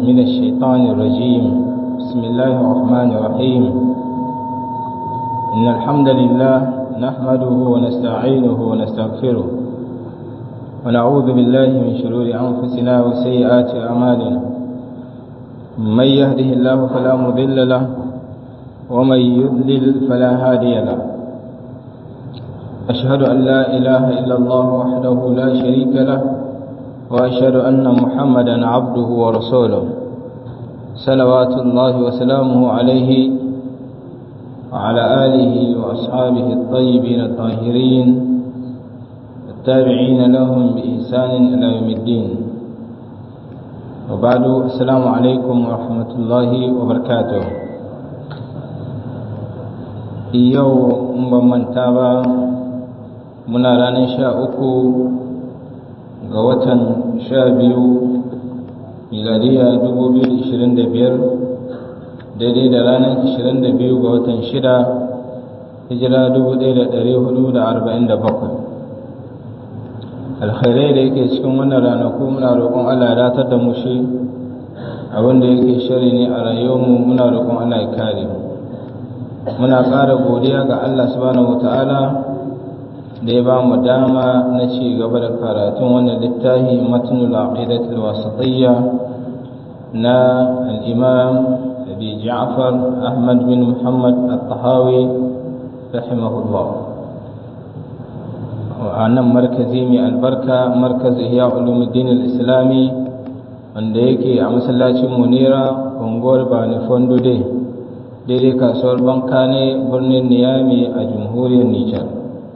من الشيطان الرجيم بسم الله الرحمن الرحيم إن الحمد لله نحمده ونستعينه ونستغفره ونعوذ بالله من شرور أنفسنا وسيئات أعمالنا من يهده الله فلا مضل له ومن يضلل فلا هادي له أشهد أن لا إله إلا الله وحده لا شريك له وأشهد أن محمدا عبده ورسوله صلوات الله وسلامه عليه وعلى آله وأصحابه الطيبين الطاهرين التابعين لهم بإحسان إلى يوم الدين وبعد السلام عليكم ورحمة الله وبركاته yau in ban manta ba muna ranar sha uku ga watan sha biyu miladiya dubu biyu ishirin da biyar daidai da ranar ishirin da biyu ga watan shida hijira dubu ɗaya da ɗari hudu da arba'in da bakwai alkhairai da yake cikin wannan ranaku muna roƙon allah ya datar da mu shi abinda yake shari ne a rayuwarmu muna roƙon allah ya kare mu muna ƙara godiya ga Allah subhanahu wata'ala da ya ba mu dama na ci gaba da karatun wannan littafi matnul aqidatul wasatiyya na al-imam abi ja'far ahmad bin muhammad at-tahawi rahimahullah a nan markazi mai albarka markaz ihya ulumuddin al-islami wanda yake a masallacin munira unguwar bani fondo dai daidai kasuwar banka ne birnin niyami a jamhuriyar nijar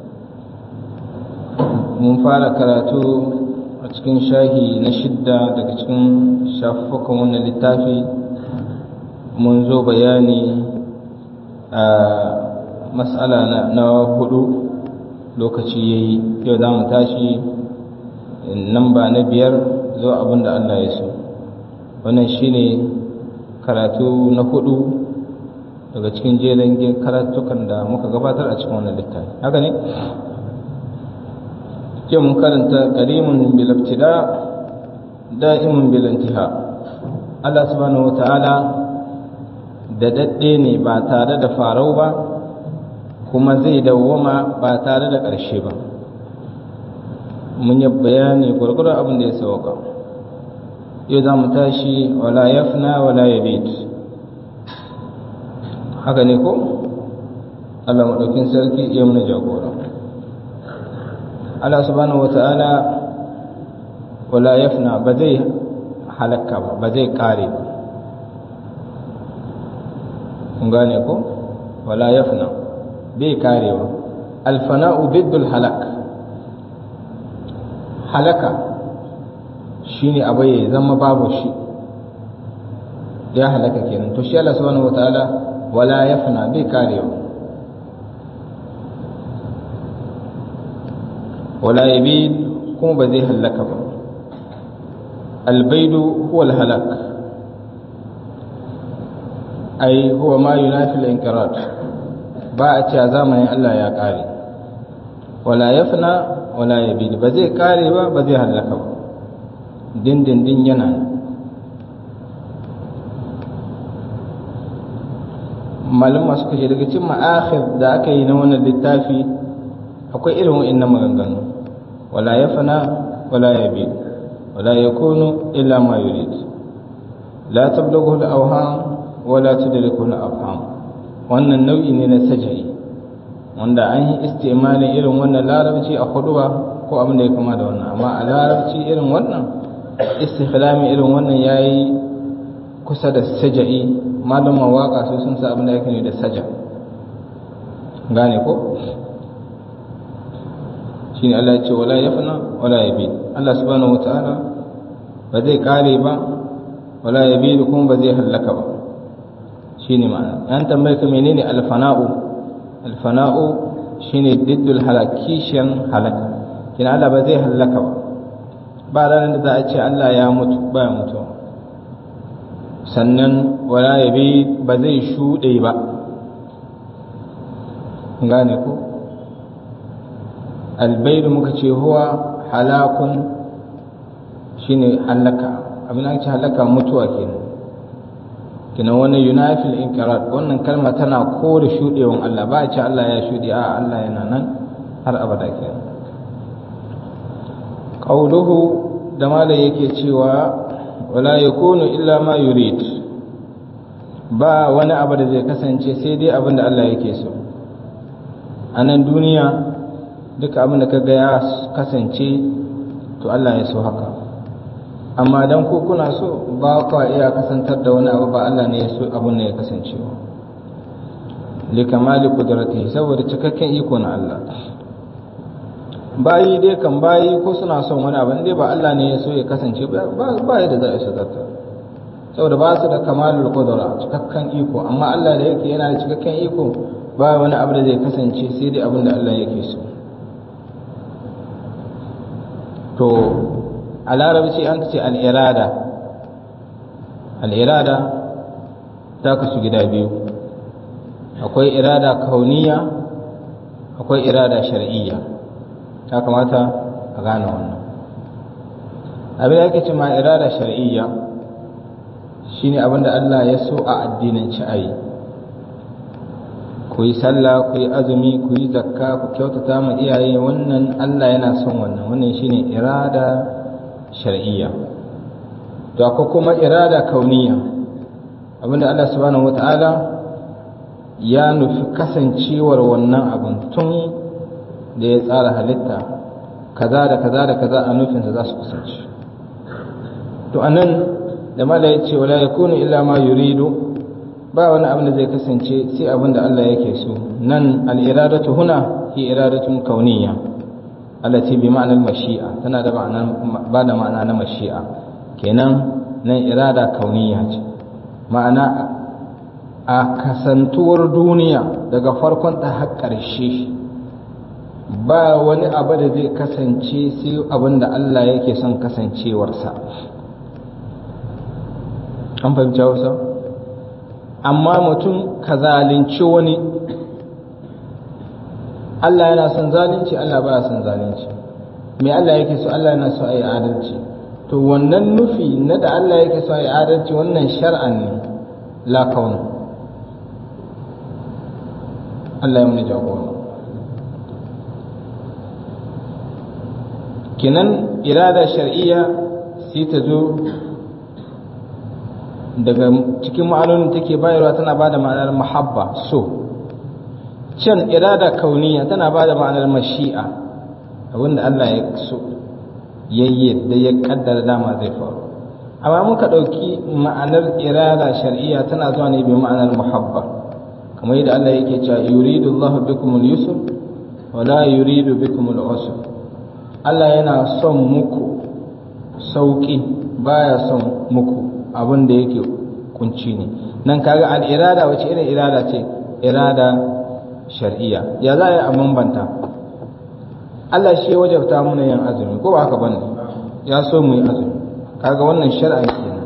mun fara karatu a cikin shahi na shidda daga cikin shafukan wannan littafi mun zo bayani a matsala na hudu lokaci ya yi yau za mu tashi namba na biyar zuwa abin da allah ya so wannan shine karatu na hudu daga cikin jerin karatukan da muka gabatar a cikin wannan littafi haka ne ke mun karanta karimun bil ibtida da'imun bil intiha Allah subhanahu wataala da dadde ne ba tare da farau ba kuma zai dawwama ba tare da ƙarshe ba mun yi bayani gwargwaron abin da ya sauka yau za mu tashi wala yafna wala yabit haka ne ko Allah maɗaukin sarki iya mana jagora Allah subhanahu wata'ala wala yafna ba zai halakka ba ba zai kare ba kun gane ko wala yafna bai karewa alfana'u biddul halak halaka shine abu ya zama babu shi ya halaka kenan to shi Allah subhanahu wata'ala wala yafna bai karewa wala yabid kuma ba zai hallaka ba albaidu huwa alhalak ai huwa ma yunafi al-inqirat ba a cewa zamanin Allah ya kare wala yafna wala yabid ba zai kare ba ba zai hallaka ba dindindin yana malama suka ce daga cikin ma'akhir da aka yi na wannan littafi akwai irin wa'annan maganganu wala yafna wala yabi wala yakunu illa ma yurid la tablughu al-awham wala tudriku al-afham wannan nau'i ne na sajai wanda an yi istimalin irin wannan larabci a huduba ko abin da ya kama da wannan amma a larabci irin wannan istikhlami irin wannan yayi kusa da sajai malaman waka su sun sa abin da yake ne da saja gane ko shine Allah ya ce wala yafna wala yabi Allah subhanahu wataala ba zai kare ba wala yabi kuma ba zai hallaka ba shine ma'ana an tambaye ka menene alfana'u alfana'u shine diddul halakishan halaka kina Allah ba zai hallaka ba ba ranar da za a ce Allah ya mutu ba ya mutu sannan wala yabi ba zai shuɗe ba gane ko albaidu muka ce huwa halakun shine halaka abin da ake halaka mutuwa kenan kenan wannan yunafil inqirat wannan kalma tana kore shudewan Allah ba a ce Allah ya shude a Allah yana nan har abada kenan qauluhu da malai yake cewa wala yakunu illa ma yurid ba wani abu da zai kasance sai dai abin da Allah yake so a nan duniya duka abin da kaga ya kasance to Allah ya so haka amma dan ku kuna so ba kwa iya kasantar da wani abu ba Allah ne ya so abin ne ya kasance ba li kamali qudratihi saboda cikakken iko na Allah bayi dai kan bayi ko suna son wani abu dai ba Allah ne ya so ya kasance ba ba yadda za a isa zarta saboda ba su da kamalul qudra cikakken iko amma Allah da yake yana da cikakken iko ba wani abu da zai kasance sai dai abin da Allah yake so to a larabci an ce al'irada al'irada ta kasu gida biyu akwai irada kauniya akwai irada shar'iyya ta kamata a gane wannan abin da ake ce ma irada shar'iyya shine abin da Allah ya so a addinanci a yi ku yi sallah ku yi azumi ku yi zakka ku kyautata ma iyaye wannan Allah yana son wannan wannan shine irada shar'iyya to akwai kuma irada kauniya abinda Allah subhanahu wata'ala ya nufi kasancewar wannan abin tun da ya tsara halitta kaza da kaza da kaza a nufinsa za su kasance to anan da mala ya ce wala yakunu illa ma yuridu ba wani abin da zai kasance sai abin da Allah yake so nan al-iradatu huna hi iradatun kauniyya allati bi ma'anar mashi'a tana da ma'ana ba da ma'ana na mashi'a kenan nan irada kauniyya ce ma'ana a kasantuwar duniya daga farkon ta har ƙarshe ba wani abu da zai kasance sai abin da Allah yake son kasancewarsa an fahimci hausa amma mutum ka zalunci wani Allah yana son zalunci Allah baya son zalunci me Allah yake so Allah yana so a yi adalci to wannan nufi na da Allah yake so a yi adalci wannan shar'an ne la kauna Allah ya muni jagora kinan irada shar'iyya sai ta zo daga cikin ma'anonin take bayarwa tana ba da ma'anar mahabba so can irada kauniya tana ba da ma'anar mashi'a abinda Allah ya so yayye da ya kaddara dama zai faru amma muka ɗauki ma'anar irada shar'iyya tana zuwa ne bi ma'anar muhabba kamar yadda Allah yake cewa yuridu Allah bikum al-yusr wa la yuridu bikum al-usr Allah yana son muku sauki baya son muku abin da yake kunci ne nan kaga al-irada wace irin irada ce irada shar'iyya ya za a yi a bambanta Allah shi ya wajabta mana yin azumi ko ba haka bane ya so mu yi azumi kaga wannan shar'a kenan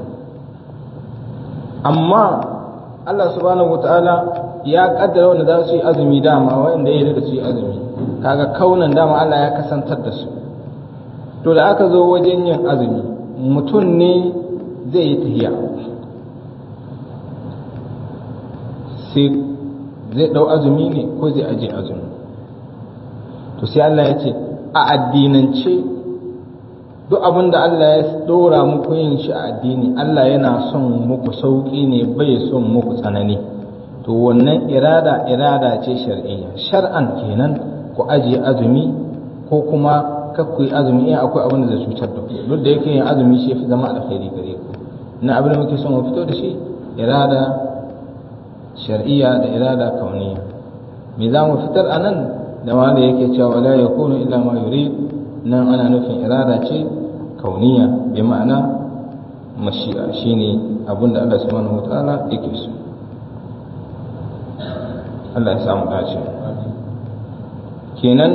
amma Allah subhanahu wataala ya kaddara wanda za su yi azumi dama wanda ya da su yi azumi kaga kaunan dama Allah ya kasantar da su to da aka zo wajen yin azumi mutum ne zai yi tahiya sai zai ɗau azumi ne ko zai aje azumi to sai Allah ya ce a addinance duk abin da Allah ya ɗora muku yin shi a addini Allah yana son muku sauƙi ne bai son muku tsanani to wannan irada irada ce shar'iyya shar'an kenan ku aje azumi ko kuma kakku yi azumi in akwai abin da zai cutar da ku duk da yake yin azumi shi fi zama alkhairi gare ku na abin da muke son mu fito da shi irada shar'iyya da irada kauniya me za mu fitar a nan da ma da yake cewa la yakunu illa ma yurid nan ana nufin irada ce kauniya bi ma'ana mashi'a shine abinda Allah subhanahu wataala yake so Allah ya samu dace kenan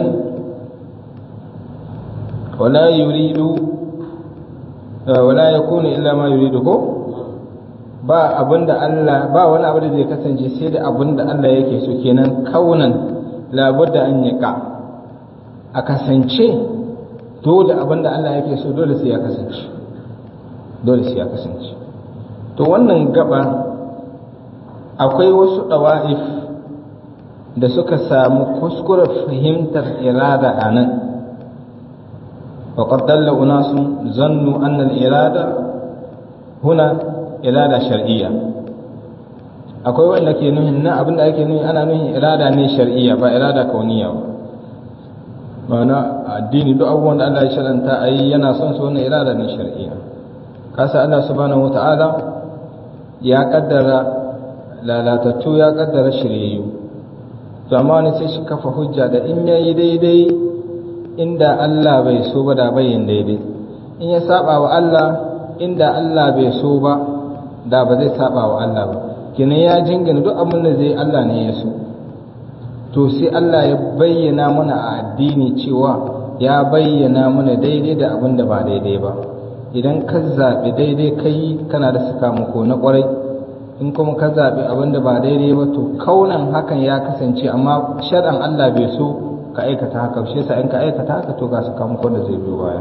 wala yuridu wala yakunu illa ma yuridu ko ba abinda Allah ba wani abu da zai kasance sai da abinda Allah yake so kenan kaunan labudda an yaka a kasance dole abinda Allah yake so dole sai ya kasance dole sai ya kasance to wannan gaba akwai wasu ɗawa'if da suka samu kuskuren fahimtar irada a nan وقد دل أناس ظنوا أن الإرادة هنا إرادة شرعية akwai wanda ke nuhin na abinda ake nuhi ana nuhin irada ne shar'iyya ba irada kauniya ba ma'ana addini duk abubuwan da Allah ya sharanta a yi yana son su wannan irada ne shar'iyya kasa Allah subhanahu wata'ala ya kaddara lalatattu ya kaddara shiryayyu to amma wani sai shi kafa hujja da in yayi daidai inda Allah bai so ba da bayin daidai in ya saba wa Allah inda Allah bai so ba da ba zai saba wa Allah ba kenan ya jingina duk abin da zai Allah ne ya so to sai Allah ya bayyana mana a addini cewa ya bayyana mana daidai da abin da ba daidai ba idan ka zaɓi daidai kai kana da sakamako na ƙwarai in kuma ka zaɓi abin da ba daidai ba to kaunan hakan ya kasance amma shar'an Allah bai so ka aikata haka shi yasa in ka aikata haka to ga sakamakon da zai biyo baya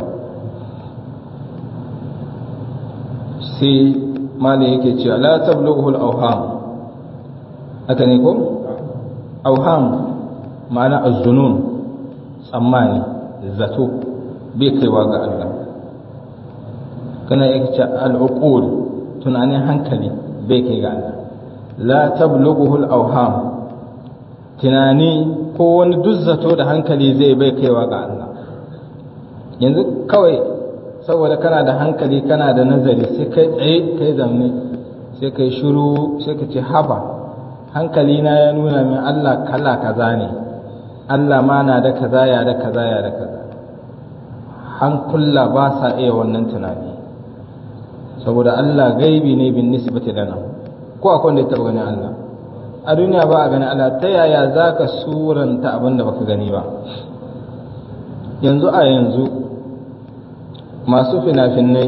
sai malai yake cewa la tablughu al-awham haka ne ko awham ma'ana az-zunun tsammani zato bai kaiwa ga Allah kana yake cewa al-uqul tunanin hankali bai kai ga Allah la tablughu al-awham tunani ko wani duk zato da hankali zai bai kaiwa ga Allah yanzu kawai saboda kana da hankali kana da nazari sai kai tsaye kai zamne sai kai shiru sai ka ce haba hankali na ya nuna min Allah kala kaza ne Allah ma na da kaza ya da kaza ya da kaza hankula ba sa iya wannan tunani saboda Allah gaibi ne bin nisbati lana ko akwai wanda ya taba ganin Allah a duniya ba a ganin Allah ta yaya za ka suranta abin da baka gani ba yanzu a yanzu masu fina-finai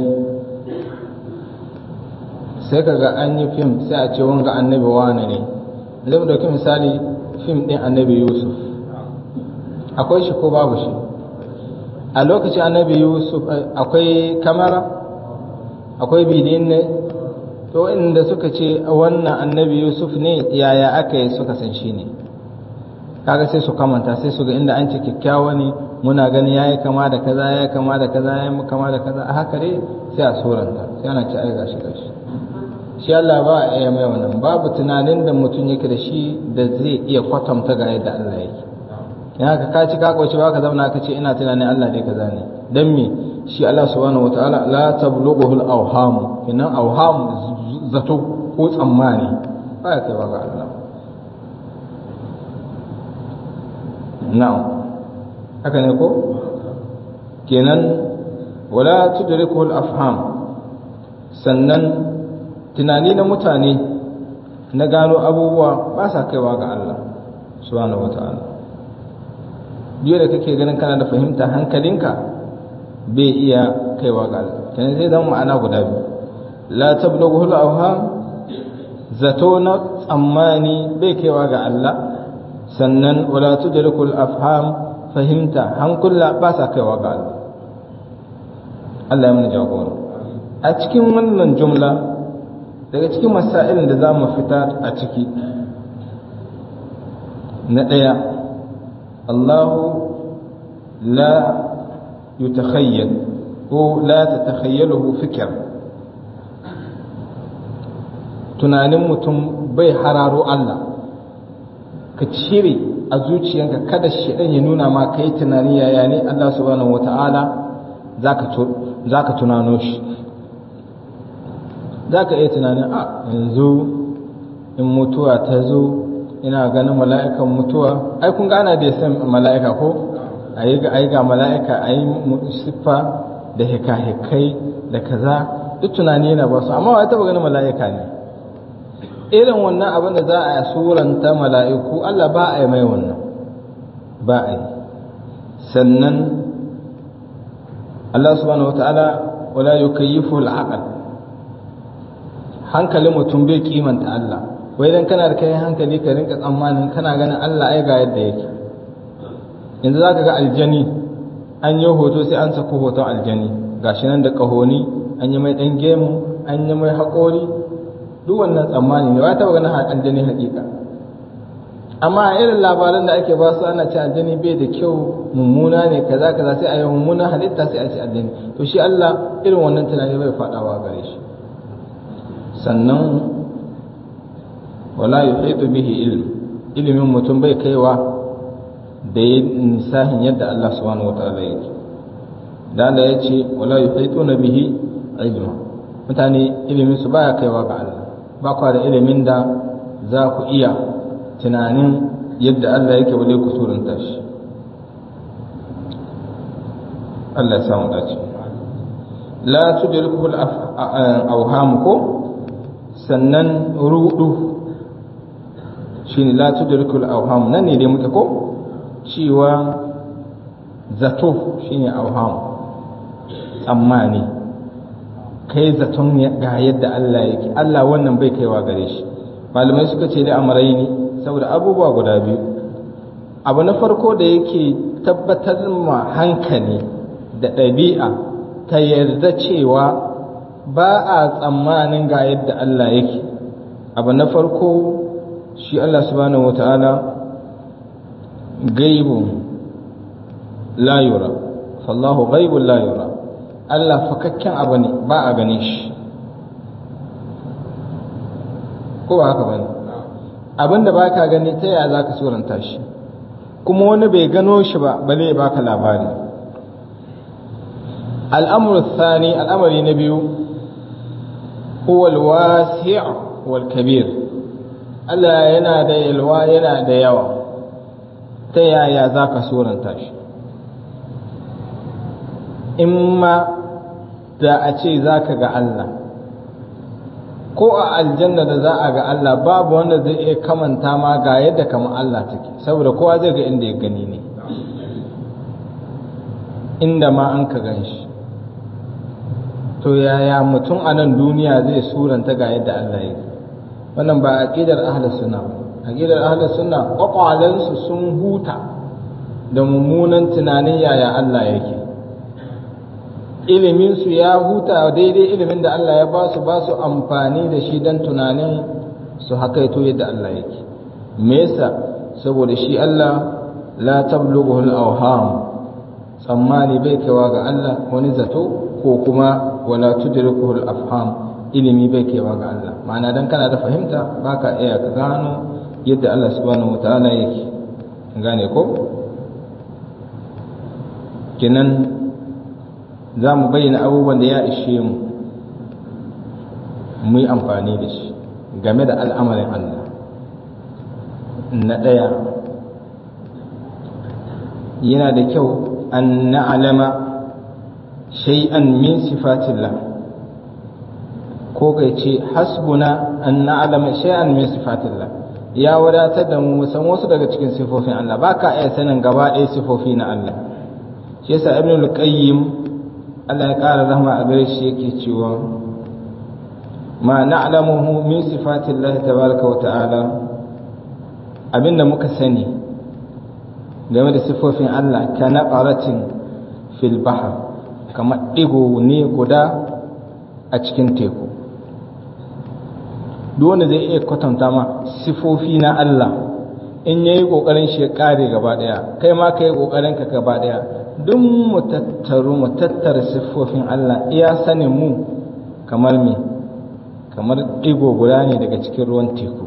sai ka ga an yi fim sai a ce wanga annabi wane ne zai dauki misali fim ɗin annabi yusuf akwai shi ko babu shi a lokacin annabi yusuf akwai kamara akwai bidin ne to inda suka ce wannan annabi yusuf ne yaya aka yi suka san shi ne kaga sai su kamanta sai su ga inda an ce kyakkyawa ne muna gani yayi kama da kaza yayi kama da kaza yayi kama da kaza a haka dai sai a suranta sai ana ci ai gashi gashi shi Allah ba a iya mai wannan babu tunanin da mutum yake da shi da zai iya kwatanta ga yadda Allah yake yana ka ka ci ka koci ba ka zauna ka ce ina tunanin Allah dai kaza ne dan me shi Allah subhanahu wataala la tablughu al-awham kinan awham zato ko tsammani ba ya kaiwa ga Allah na'am haka ne ko kenan wala tudriku al-afham sannan tunani na mutane na gano abubuwa ba sa kaiwa ga Allah subhanahu wata'ala biyu da kake ganin kana da fahimta hankalinka bai iya kaiwa ga Allah kenan zai zama ma'ana guda biyu la tablughu al-awham zato na tsammani bai kaiwa ga Allah sannan wala tudriku al-afham fahimta hankula ba sa kaiwa ga Allah Allah ya mana jagora a cikin wannan jumla daga cikin masailin da za mu fita a ciki na ɗaya Allahu la yutakhayyal ko la tatakhayyaluhu fikr tunanin mutum bai hararo Allah ka cire a zuciyanka kada shedan ya nuna ma kai tunani yaya ne Allah subhanahu wata'ala zaka zaka tunano shi zaka iya tunanin a yanzu in mutuwa ta zo ina ganin mala'ikan mutuwa ai kun gana da san mala'ika ko ayi ga ayi ga mala'ika ayi siffa da hika-hikai da kaza duk tunani yana ba su amma wai taba ganin mala'ika ne irin wannan abin da za a suranta mala'iku Allah ba a yi mai wannan ba a yi sannan Allah subhanahu wata'ala wala yukayyifu al'aqal hankalin mutum bai kimanta Allah wai dan kana da kai hankali ka rinka tsammanin kana ganin Allah ai ga yadda yake yanzu zaka ga aljani an yi hoto sai an sako hoton aljani gashi nan da kahoni an yi mai dan gemu an yi mai haƙori duk wannan tsammani ne ba ta ganin aljani haƙiƙa amma a irin labaran da ake ba su ana ce aljani bai da kyau mummuna ne kaza kaza sai a yi mummuna halitta sai a ce aljani to shi Allah irin wannan tunani bai faɗawa gare shi sannan wala yuhitu bihi ilm ilimin mutum bai kaiwa da ya nisahin yadda Allah subhanahu wataala yake da Allah ya ce wala yuhituna bihi ilma mutane ilimin su baya kaiwa ga Allah ba kwa da ilimin da za ku iya tunanin yadda Allah yake wale ku surunta shi Allah ya samu dace la tudrikuhu al-awham ko sannan rudu shine la tudrikul awham nan ne dai muke ko cewa zato shine awham tsammani kai zaton ga yadda Allah yake Allah wannan bai kaiwa gare shi malamai suka ce da amarai ne saboda abubuwa guda biyu abu na farko da yake tabbatar ma hankali da ɗabi'a ta yarda cewa ba a tsammanin ga yadda Allah yake abu na farko shi Allah subhanahu wata'ala gaibun la yura fallahu gaibun la yura Allah fakakken abu ne ba a gane shi ko ba haka bane abinda ba ka gani ta yaya za ka suranta shi kuma wani bai gano shi ba bale ya baka labari al'amur thani al'amari na biyu huwa al-wasi' wal kabir Allah yana da yalwa yana da yawa ta yaya za ka suranta shi in ma da a ce za ka ga Allah ko a aljanna da za a ga Allah babu wanda zai iya kamanta ma ga yadda kamar Allah take saboda kowa zai ga inda ya gani ne inda ma an ka gan shi to yaya mutum a nan duniya zai suranta ga yadda Allah yake wannan ba aqidar ahlus sunna aqidar ahlus sunna kwakwalensu sun huta da mummunan tunanin yaya Allah yake ilimin su ya huta daidai ilimin da Allah ya ba su ba su amfani da shi don tunanin su hakaito yadda Allah yake me yasa saboda shi Allah la tablughu al-awham tsammani bai kaiwa ga Allah wani zato ko kuma wala tudrikuhu al-afham ilimi bai kaiwa ga Allah ma'ana dan kana da fahimta baka iya ka gano yadda Allah subhanahu wataala yake gane ko kenan za mu bayyana abubuwan da ya ishe mu mu yi amfani da shi game da al'amarin Allah na ɗaya yana da kyau an na'alama shay'an min sifatillah ko kai ce hasbuna an na'alama shay'an min sifatillah ya wadatar da mu san wasu daga cikin sifofin Allah ba ka iya sanin gaba ɗaya sifofi na Allah shi yasa ibn al-qayyim Allah ya ƙara rahma a gare shi yake cewa ma na'lamuhu min sifatillahi tabaraka wa ta'ala abinda muka sani game da sifofin Allah ka naqaratin fil bahr kamar digo ne guda a cikin teku duk wanda zai iya kwatanta ma sifofi na Allah in yayi kokarin shi ya kare gaba daya kai ma kai kokarin ka gaba daya duk mu tattaru mu tattara siffofin Allah iya sanin mu kamar me kamar ɗigo guda ne daga cikin ruwan teku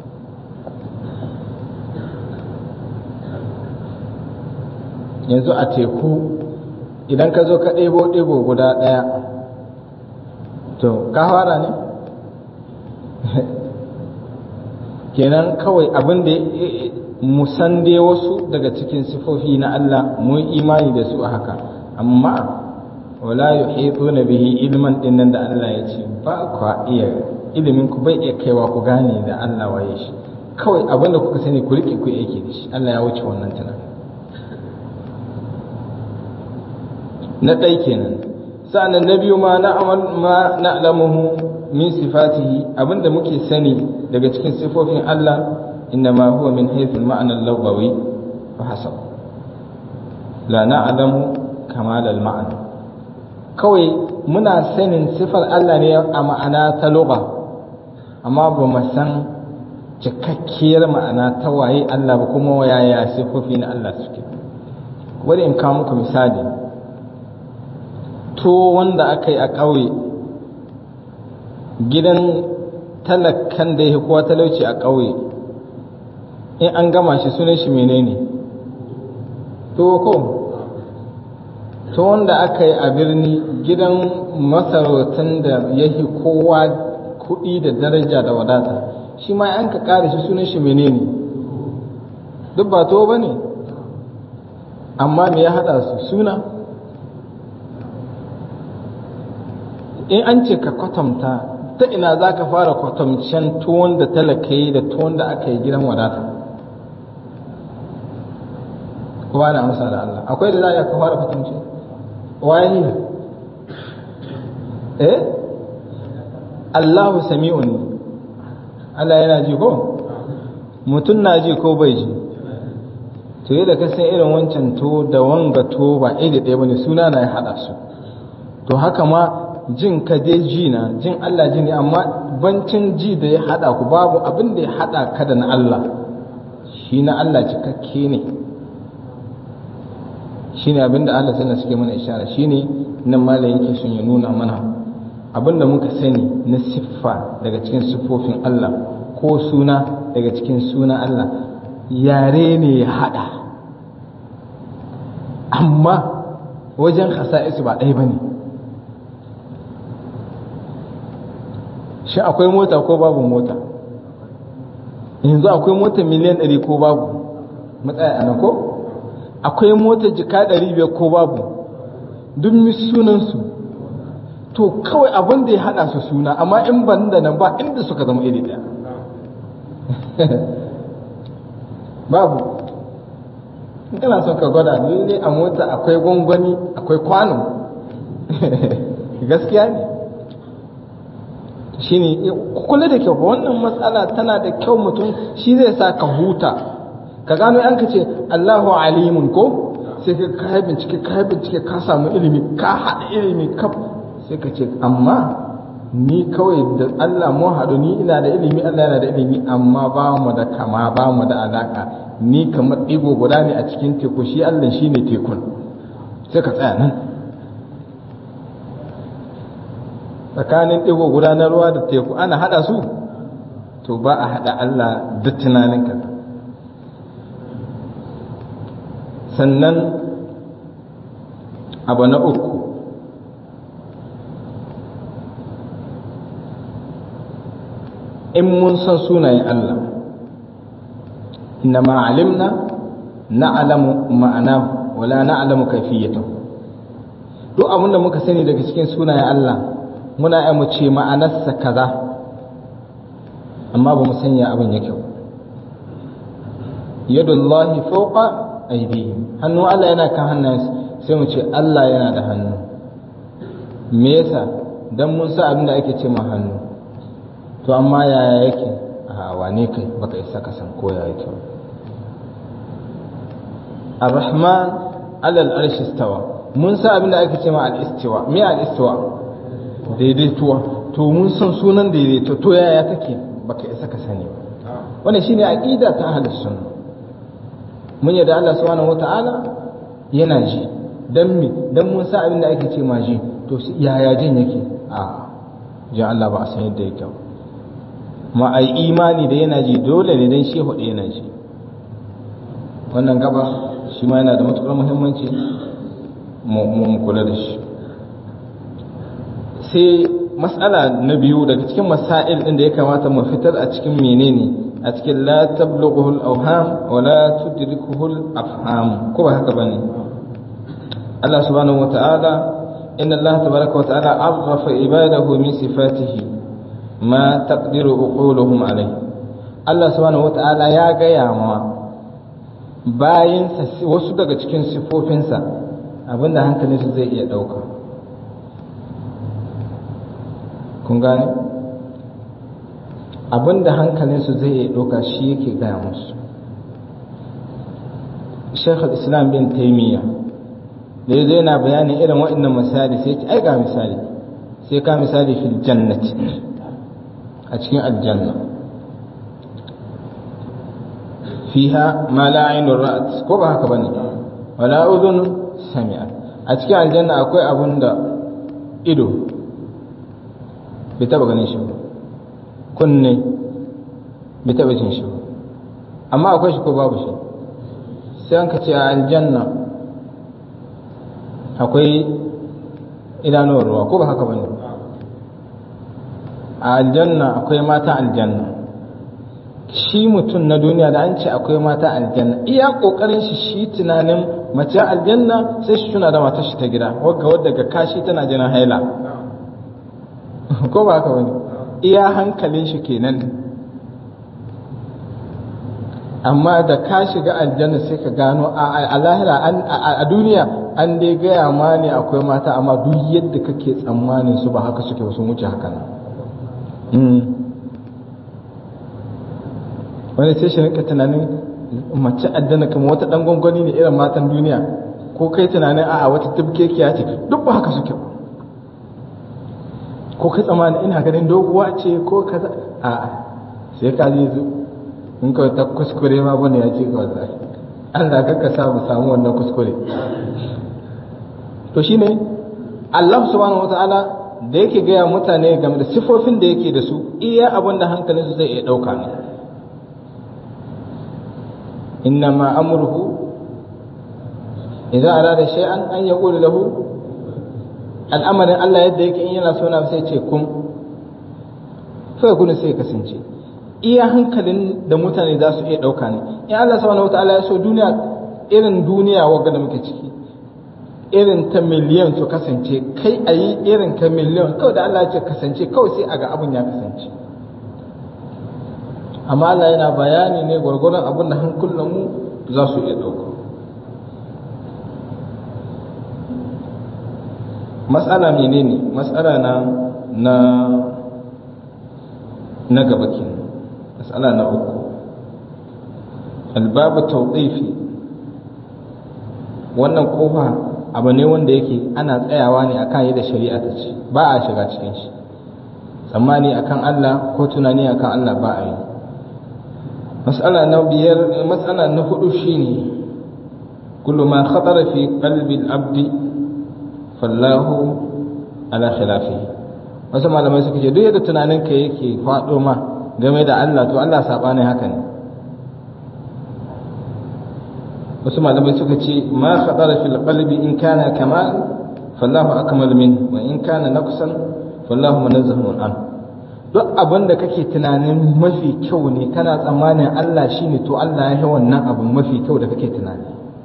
yanzu a teku idan ka zo ka ɗebo ɗigo guda ɗaya to ka fara ne kenan kawai abin da mu san dai wasu daga cikin sifofi na Allah mu yi imani da su a haka amma wala yuhituna bihi ilman dinnan da Allah ya ce ba kwa iya ilimin ku bai iya kaiwa ku gane da Allah waye shi kawai abinda kuka sani ku rike ku yake da shi Allah ya wuce wannan tunani na ɗai kenan sa'annan na biyu ma na'amal ma na'lamuhu min sifatihi abinda muke sani daga cikin sifofin Allah إنما هو من حيث المعنى اللغوي فحسب لا نعلم كمال المعنى kawai muna sanin sifar Allah ne a ma'ana ta lugha amma ba mu san cikakkiyar ma'ana ta waye Allah ba kuma yaya sifofi na Allah suke wani in kawo muku misali to wanda aka yi a ƙauye gidan talakan da ya kowa talauci a ƙauye in an gama shi sunan shi menene to ko to wanda aka yi a birni gidan masarautan da ya kowa kuɗi da daraja da wadata shi ma an ka ƙara shi sunan shi menene duk ba to ba ne amma me ya haɗa su suna in an ce ka kwatanta ta ina za ka fara kwatamcen tuwon da talaka yi da tuwon da aka yi gidan wadata kowa na amsa da Allah akwai da za a iya ka fara kwatamce waye eh Allahu sami'un Allah yana ji ko mutum na ji ko bai ji to yadda ka san irin wancan to da wanga to ba iri ɗaya bane suna na ya haɗa su to haka ma jin ka dai ji na jin Allah ji ne amma bancin ji da ya haɗa ku babu abin da ya haɗa ka da na Allah shi na Allah cikakke ne shi ne abin da Allah sannan suke mana ishara shi ne nan mala yake sun ya nuna mana abin da muka sani na siffa daga cikin siffofin Allah ko suna daga cikin suna Allah yare ne ya haɗa amma wajen hasa'isu ba ɗaya ba ne shi akwai mota ko babu mota yanzu akwai mota miliyan ɗari ko babu matsaya a nan ko akwai mota jika ɗari biyar ko babu duk sunansu to kawai abin da ya haɗa su suna amma in ban da nan ba inda suka zama iri ɗaya babu in kana son ka gwada lalle a mota akwai gwangwani akwai kwano gaskiya ne shi ne kula da kyau wannan matsala tana da kyau mutum shi zai sa ka huta ka gano yan ka ce Allahu alimun ko sai ka kai bincike kai bincike ka samu ilimi ka haɗa ilimi kaf sai ka ce amma ni kawai da Allah mu haɗu ni ina da ilimi Allah yana da ilimi amma ba mu da kama ba mu da alaka ni kamar ɗigo guda ne a cikin teku shi Allah shi ne tekun sai ka tsaya nan tsakanin ɗigo guda na ruwa da teku ana haɗa su to ba a haɗa Allah duk tunaninka sannan abu na uku in mun san sunayen Allah inna ma alimna na'lamu ma'ana wala na'lamu kayfiyatahu duk abinda muka sani daga cikin sunayen Allah muna yi mu ce ma'anarsa kaza amma ba mu sanya abin yake ba yadullahi fawqa aydihim hannu Allah yana kan hannayensu sai mu ce Allah yana da hannu me yasa dan mun sa abin da ake ce ma hannu to amma yaya yake a wane kai baka isa ka san ko yaya yake Ar-Rahman alal arshi istawa mun sa abin da ake ce ma al-istiwa me al-istiwa daidaituwa to mun san sunan daidaito to yaya take baka isa ka sani ba wannan shine aqida ta ahlus sunna mun yarda Allah subhanahu wataala yana ji dan mi dan mun sa abin da ake ce ma ji to yaya jin yake a ji Allah ba a san yadda yake ma ai imani da yana ji dole ne dan shehu da yana ji wannan gaba shi ma yana da matukar muhimmanci mu kula da shi sai matsala na biyu daga cikin masail ɗin da ya kamata mu fitar a cikin menene a cikin la tablughu al-awham wa la tudrikuhu al-afham ko ba haka bane Allah subhanahu wa ta'ala inna Allah tabaraka wa ta'ala arrafa ibadahu min sifatihi ma taqdiru uquluhum alayhi Allah subhanahu wa ta'ala ya gaya ma bayinsa wasu daga cikin sifofinsa abinda hankalinsu zai iya ɗauka kun gane abinda hankalinsu zai iya ɗauka shi yake gaya musu sheikh islam bin taimiyya da yazo yana bayanin irin waɗannan misali sai ce ai ga misali sai ka misali fil jannati a cikin aljanna fiha ma la ainur ra'at ko ba haka bane wala udhun sami'at a cikin aljanna akwai abun da ido bai taba ganin shi ba kunne bai taba jin shi ba amma akwai shi ko babu shi sai an ka ce a aljanna akwai idanuwar ruwa ko ba haka bane a aljanna akwai mata aljanna shi mutum na duniya da an ce akwai mata aljanna iya kokarin shi shi tunanin mace aljanna sai shi tuna da matar shi ta gida wadda wadda ga kashi tana jinin haila ko ba haka bane iya hankalin shi kenan amma da ka shiga aljanna sai ka gano a lahira a duniya an dai gaya ma ne akwai mata amma duk yadda kake tsammanin su ba haka suke sun wuce haka nan wani sai shi rinka tunanin mace aljanna kuma wata dan gwangwani ne irin matan duniya ko kai tunanin a'a wata tubkekiya ce duk ba haka suke ko kai tsammanin ina ganin doguwa ce ko kaza a'a sai ka je zu in ka ta kuskure ma bane ya ce ka wallahi Allah ka sa mu samu wannan kuskure to shine Allah subhanahu wataala da yake gaya mutane game da sifofin da yake da su iya abin da hankalinsu zai iya ɗauka ne إنما أمره إذا أراد شيئا أن يقول له الأمر الله يديك إن يلا سونا سيتكم فيكون سيكسنجي iya hankalin da mutane za su iya ɗauka ne in Allah subhanahu wataala ya so duniya irin duniya wagga da muke ciki irin ta miliyan su kasance kai a yi irin ka miliyan kawai da Allah ya ce kasance kawai sai a ga abin ya kasance amma Allah yana bayani ne gwargwaron abin da hankulanmu za su iya ɗauka matsala menene matsala na na na gaba kenan matsala na uku albabu tawqifi wannan kofa abu ne wanda yake ana tsayawa ne akan yadda shari'a ta ce ba a shiga cikin shi tsammani akan Allah ko tunani akan Allah ba a yi mas'ala na biyar mas'ala na hudu shine kullu ma khatara fi qalbi al-abd fallahu ala khilafihi wasu malamai suka ce duk yadda tunanin ka yake faɗo ma game da Allah to Allah sabanin haka ne wasu malamai suka ce ma khatara fil qalbi in kana kamal fallahu akmal min wa in kana naqsan fallahu munazzahun an duk abin da kake tunanin mafi kyau ne kana tsammanin Allah shine to Allah ya yi wannan abin mafi kyau da kake tunani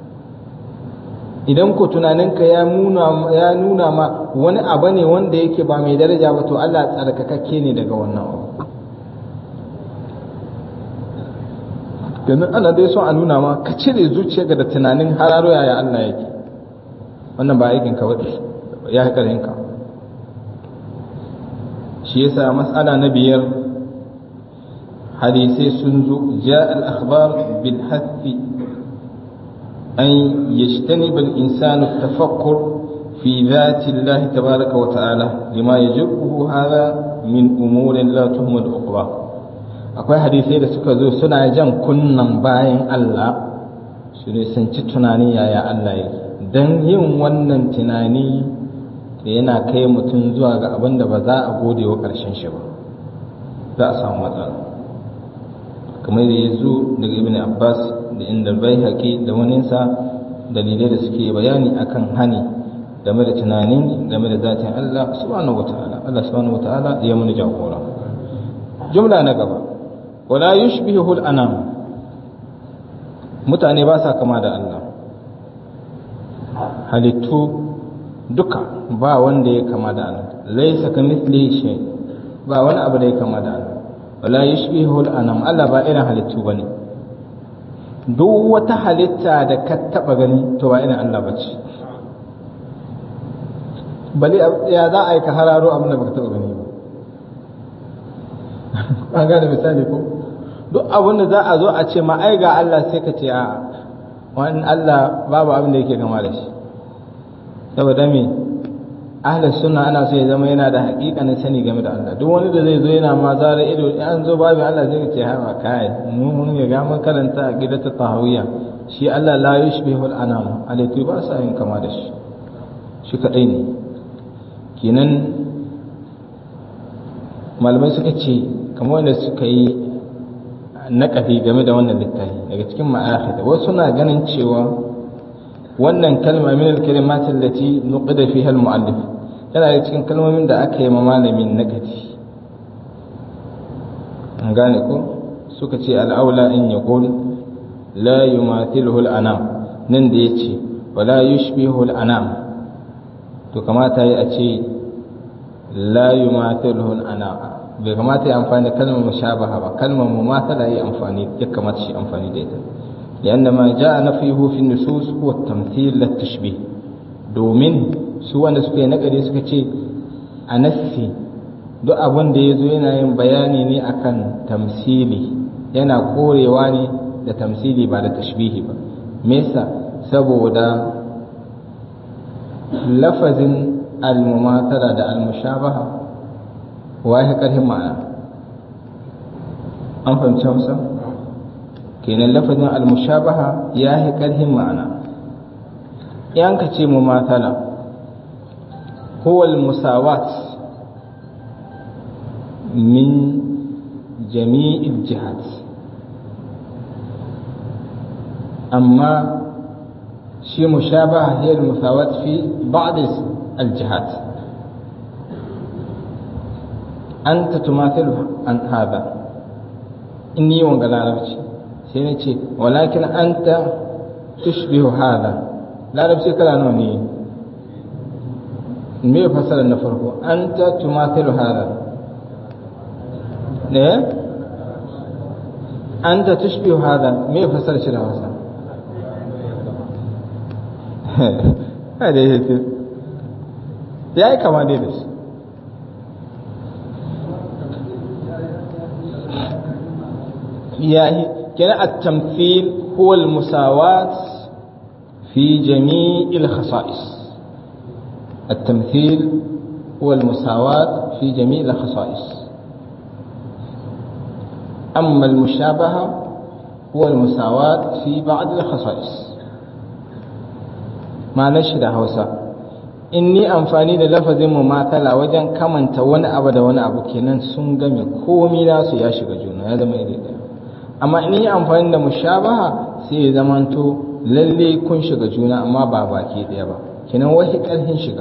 idan ko tunaninka ya nuna ya nuna ma wani abu ne wanda yake ba mai daraja ba to Allah tsarkakakke ne daga wannan abu domin ana dai son a nuna ma ka cire zuciya da tunanin hararo yaya Allah yake wannan ba aikin ka ya karin ka shi yasa mas'ala na biyar hadisai sun zo ja al-akhbar bil hathi an yajtaniba al-insanu at-tafakkur fi dhati Allah tabaaraka wa ta'ala lima yajibuhu hadha min umurin la tuhmad uqba akwai hadisai da suka zo suna jan kunnan bayan Allah su ne sun ci tunani yaya Allah yake dan yin wannan tunani da yana kai mutum zuwa ga abin da ba za a gode wa ƙarshen shi ba za a samu matsala kamar da ya zo daga ibn abbas da inda bai haƙi da waninsa dalilai da suke bayani akan hani game da tunanin game da zatin Allah subhanahu wata'ala Allah subhanahu wata'ala ya mana jagora jumla na gaba wala yushbihu al-anam mutane ba sa kama da Allah halittu duka ba wanda ya kama da Allah laysa kamithlihi shay ba wani abu da ya kama da Allah wala yushbihu al-anam Allah ba irin halittu bane duk wata halitta da ka taba gani to ba irin Allah bace bale ya za a yi ka hararo abin da baka taba gani ba an gane misali ko duk abin da za a zo a ce ma ai ga Allah sai ka ce a wani Allah babu abin da yake gama da shi saboda me ahlus sunna ana so ya zama yana da haƙiƙanin sani game da Allah duk wani da zai zo yana ma zara ido in an zo babu Allah zai ce ha kai mu mun ya ga mun karanta a gidata tahawiyya shi Allah la yushbihul anam alaitu ba sa yin kama da shi shi kadai ne kenan malamai suka ce kamar wanda suka yi naƙafi game da wannan littafi daga cikin ma'akhida wasu na ganin cewa wannan kalma min al-kalimat allati nuqida fiha al-mu'allif tana da cikin kalmomin da aka yi ma malamin naƙafi an gane ko suka ce al-aula in yaqul la yumathiluhu al-anam nan da yace wala yushbihu al-anam to kamata yi a ce la yumathiluhu al-anam bai kamata ya amfani da kalmar mushabaha ba kalmar mumathala yi amfani ya kamata shi amfani da ita lianna ma jaa nafihu fi nusus huwa tamthil lit tashbih domin su wanda suka yi nagari suka ce a nassi duk abin da yazo yana yin bayani ne akan tamsili yana korewa ne da tamsili ba da tashbihi ba me yasa saboda lafazin al-mumathala da al-mushabaha wa ya ƙarfin ma'ana an fahimci hausa kenan lafazin almushabaha ya yi ƙarfin ma'ana yan ka ce mu matala huwal musawat min jami'il jihad amma shi mushabaha hiya musawat fi ba'd al-jihad أنت تماثل عن هذا إني وانقل عربتي سينتي ولكن أنت تشبه هذا لا عربتي كلا نوني me fasara na farko anta tumathilu hada ne anta tushbihu hada me fasara shi da Hausa hada yake yayi kama dai da shi يعني كان التمثيل هو المساواة في جميع الخصائص التمثيل هو المساواة في جميع الخصائص أما المشابهة هو المساواة في بعض الخصائص ما نشد هوسا inni amfani da lafazin mumatala wajen kamanta wani abu da wani abu kenan sun game komi nasu ya shiga juna ya zama iri ɗaya amma in yi amfani da mushabaha sai ya zamanto lalle kun shiga juna amma ba baki ɗaya ba kenan wahi ƙarfin shiga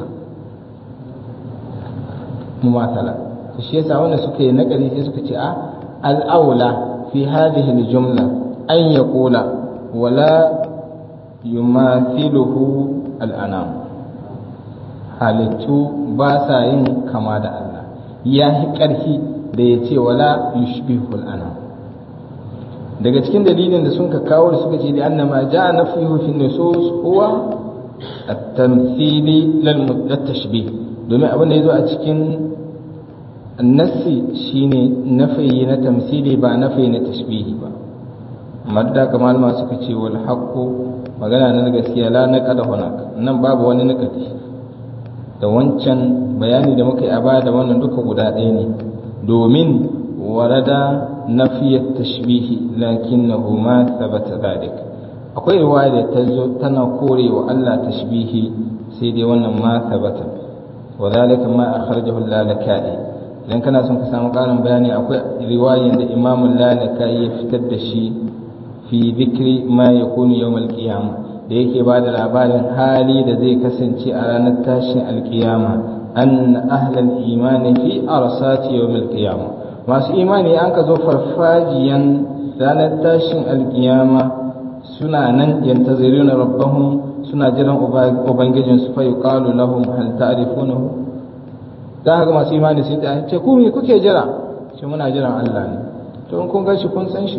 mumatala shi yasa wanda suka yi nakari sai suka ce a al'aula fi hadhihi al-jumla an yaqula wala yumathiluhu al-anam halittu ba sa yin kama da Allah ya yi ƙarfi da ya ce wala yushbihul anam daga cikin dalilin da sun ka kawo da suka ce da annama ja nafihu fi nusus huwa at-tamthili lil tashbih domin abin da yazo a cikin nassi shine nafi na tamthili ba nafi na tashbihi ba madda kamal ma suka ce wal haqqu magana na gaskiya la naqada hunak nan babu wani nakati da wancan bayani da muka yi a baya da wannan duka guda ɗaya ne domin warada nafiyat tashbihi lakinnahu ma thabata dhalik akwai riwaya da ta zo tana korewa Allah tashbihi sai dai wannan ma thabata wa dhalika ma akhrajahu al-lalakai idan kana son ka samu ƙarin bayani akwai riwayar da Imam al-lalakai ya fitar da shi fi dhikri ma yakunu yawm al-qiyamah da yake ba da labarin hali da zai kasance a ranar tashin alkiyama an ahlal imani fi arsati yawmil qiyama masu imani an ka zo farfajiyan ranar tashin alkiyama suna nan yantaziruna rabbahum suna jiran ubangijin su fa yuqalu lahum hal ta'rifunahu da haka masu imani sai ta ce ku me kuke jira shi muna jiran Allah ne to in kun ga shi kun san shi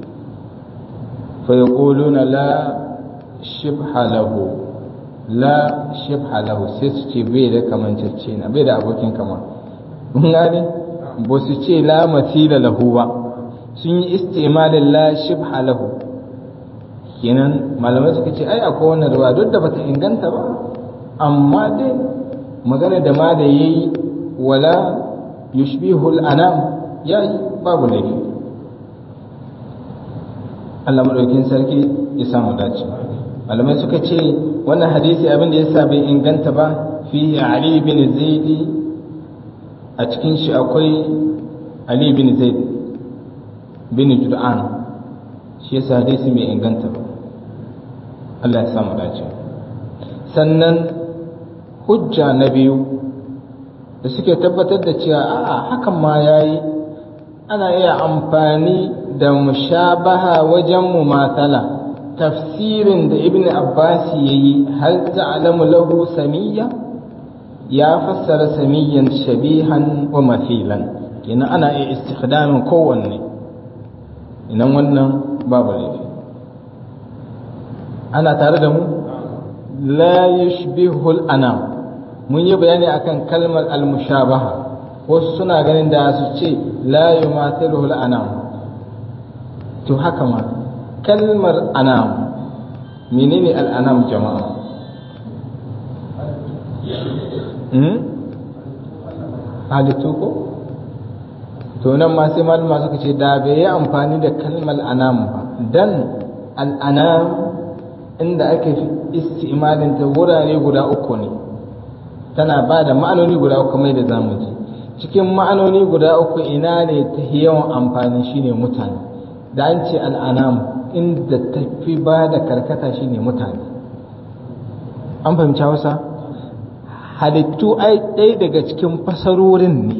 fa yaquluna la shibha lahu la shibha lahu sai su ce bai da kamancacce na bai da abokin kama mun gane ba su ce la matila lahu ba sun yi istimalin la shibha lahu kenan malamai suka ce ai akwai wannan ruwa duk da bata inganta ba amma dai magana da ma da yayi wala yushbihu al-anam yayi babu laifi Allah madaukin sarki ya samu dace malamai suka ce wannan hadisi abin da yasa bai inganta ba fi Ali bin Zaid a cikin shi akwai Ali bin Zaid bin Jud'an shi yasa hadisi bai inganta ba Allah ya samu dace sannan hujja na biyu da suke tabbatar da cewa a'a hakan ma yayi ana iya amfani da mushabaha wajen mumathala tafsirin da ibn abbas yayi hal ta'lamu lahu samiyya ya fassara samiyyan shabihan wa mathilan ina ana iya istikhdamin kowanne inan wannan babu laifi ana tare da mu la yushbihu al-anam mun yi bayani akan kalmar al-mushabaha wasu suna ganin da su ce la yumathiluhu al-anam to haka ma kalmar anam menene al-anam jama'a hmm halittu ko to nan ma sai malama suka ce da bai yi amfani da kalmar anam ba dan al-anam inda ake isti'malin ta wurare guda uku ne tana ba da ma'anoni guda uku mai da zamu ji cikin ma'anoni guda uku ina ne ta yawan amfani shine mutane da an ce al'anam inda tafi ba da karkata shine mutane an fahimci hausa halittu ai ɗaya daga cikin fasarorin ne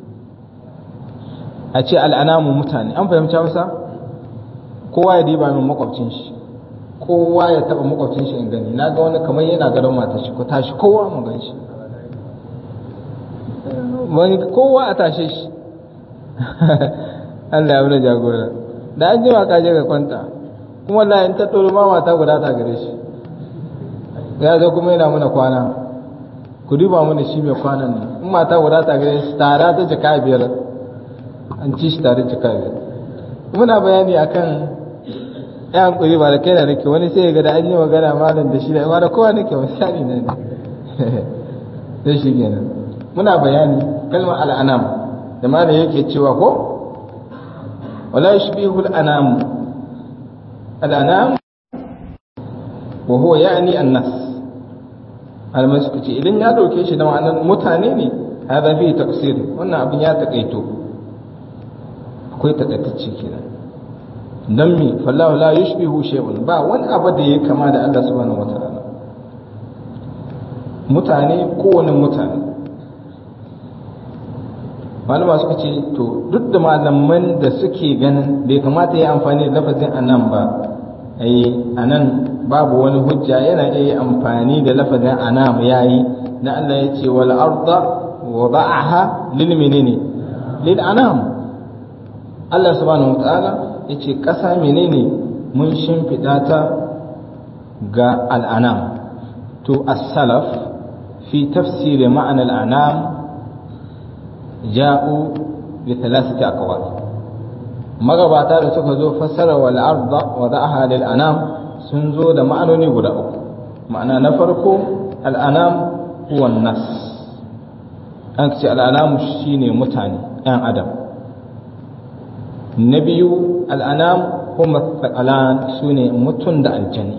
a ce al'anamu mutane an fahimci hausa kowa ya diba min makwabcin shi kowa ya taba makwabcin shi in gani na ga wani kamar yana gadon mata shi ko tashi kowa mu gan shi wani kowa a tashe shi Allah ya wani jagora da an jima ka je ka kwanta kuma Allah in ta tsoro ma mata guda ta gare shi ya zo kuma yana mana kwana ku duba mana shi mai kwanan ne in mata guda ta gare shi tara ta jika biyar an ci shi tare jika biyar muna bayani akan ya hankuri ba da kai da nake wani sai ga da an yi magana malam da shi da ba da kowa nake misali ne sai shi kenan muna bayani kalmar al'anam da ma da yake cewa ko wala yushbihu al'anam al'anam wa huwa ya'ni an-nas almai suka ce idan ya dauke shi da ma'anar mutane ne hada fi tafsir wannan abin ya takaito akwai takaitacce kenan dan mi fallahu la yushbihu shay'un ba wani abu da ya kama da Allah subhanahu wataala mutane kowane mutane malama suka ce to duk da malaman da suke ganin bai kamata ya amfani da lafazin anan ba ai anan babu wani hujja yana iya amfani da lafazin anam yayi na Allah ya ce wal arda wada'aha lil menene lil anam Allah subhanahu wataala ya ce ƙasa menene mun shimfiɗa ta ga al'anam to as-salaf fi tafsiri ma'an al'anam ja'u bi thalathati aqwal magabata da suka zo fassara wal arda wa da'aha lil anam sun zo da ma'anoni guda uku ma'ana na farko al'anam huwa nas an ce al'anam shine mutane yan adam na biyu al'anam kuma tsakalan su ne mutum da aljani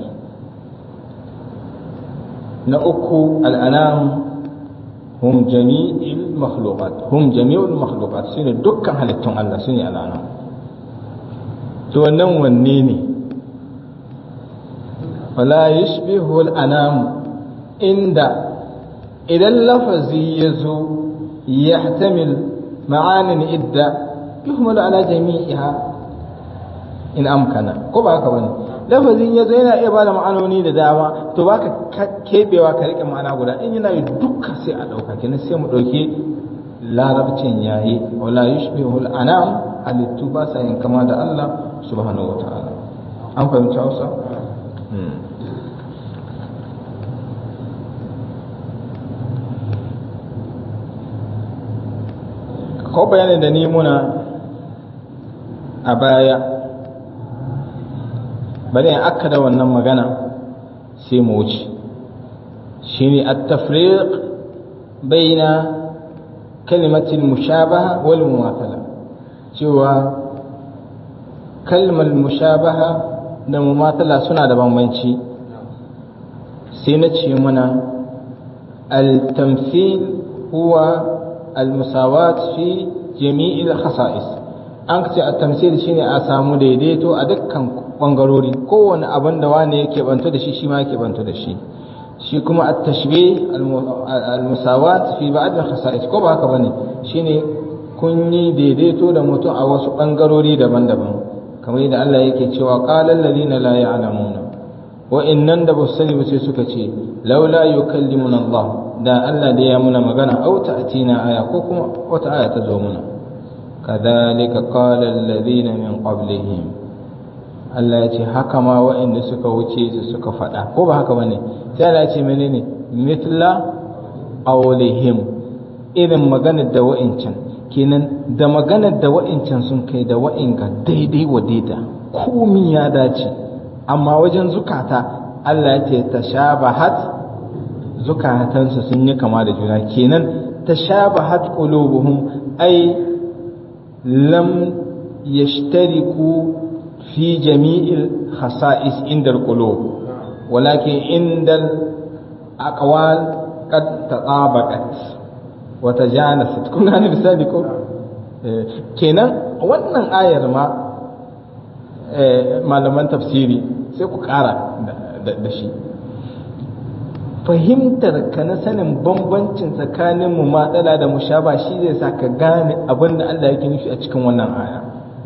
na uku al'anam hum jami'il makhluqat hum jami'ul makhluqat su ne dukkan halittun Allah su ne al'anam to wannan wanne ne wala yashbihu al'anam inda idan lafazi ya zo yahtamil ma'anin idda yuhmalu ala jami'iha in amkana ko ba haka bane lafazin yazo yana iya bada ma'anoni da dama to baka kebewa ka rike ma'ana guda in yana yi duka sai a dauka kenan sai mu dauke larabcin yayi wala yushbihu al-anam halittu ba sa yin kama da Allah subhanahu wataala an fahimci Hausa ko bayanin da ni muna a baya bari in aka da wannan magana sai mu wuce shine at-tafriq baina kalimatil mushabaha wal mumathala cewa kalmar mushabaha da mumathala suna da bambanci sai na ce mana al-tamthil huwa al-musawat fi jami'il khasa'is an ce at-tamthil shine a samu daidaito a dukkan bangarori kowane abin da wani yake banto da shi shi ma yake banto da shi shi kuma at-tashbih al-musawat fi ba'd al-khasa'is ko ba haka bane shine kun yi daidaito da mutum a wasu bangarori daban-daban kamar yadda Allah yake cewa qala alladhina la ya'lamuna wa innan da basu sani ba sai suka ce laula yukallimuna Allah da Allah da ya muna magana au ta'tina aya ko kuma wata aya ta zo muna kadhalika qala alladhina min qablihim Allah ya ce haka ma waɗanda suka wuce su suka faɗa ko ba haka bane sai Allah ya ce menene mithla qawlihim irin maganar da wa'incan kenan da maganar da wa'incan sun kai da wa'inka daidai wa daida komi ya dace amma wajen zukata Allah ya ce tashabahat zukatansu sun yi kama da juna kenan tashabahat qulubuhum ay lam yashtariku في جميع الخصائص عند القلوب ولكن عند الأقوال قد تطابقت وتجانست كنا gane misali ko kenan wannan ayar ma malaman tafsiri sai ku kara da shi fahimtar ka na sanin bambancin tsakanin mu matsala da mushaba shi zai sa ka gane abin da Allah yake nufi a cikin wannan aya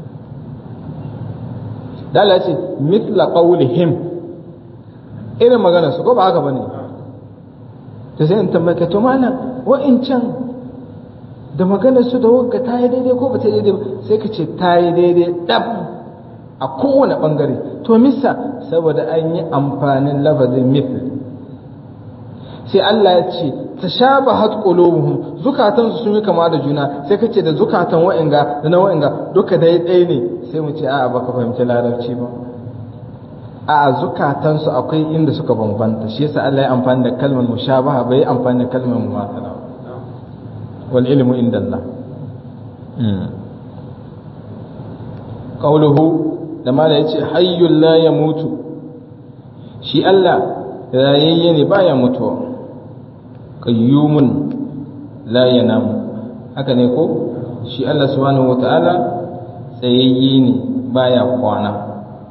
dala ce mitla qawlihim irin magana su ko ba haka bane to sai in tambaye ka to malam wa'incan da maganar su da wagga ta yi daidai ko ba ta yi daidai ba sai ka ce ta yi daidai dab a kowane bangare to misa saboda an yi amfanin lafazin mithl sai Allah ya ce tashabahat qulubuhum zukatan su sun yi kama da juna sai kace da zukatan wa'inga da na wa'inga duka dai ɗaya ne sai mu ce a'a baka fahimci larabci ba a'a zukatan su akwai inda suka bambanta shi yasa Allah ya amfani da kalmar mushabaha bai amfani da kalmar mumathala wal ilmu inda Allah qawluhu da mala yace hayyul la yamutu shi Allah rayayye ne baya mutuwa qayyumun la yanamu haka ne ko shi Allah subhanahu wataala tsayayye ne baya kwana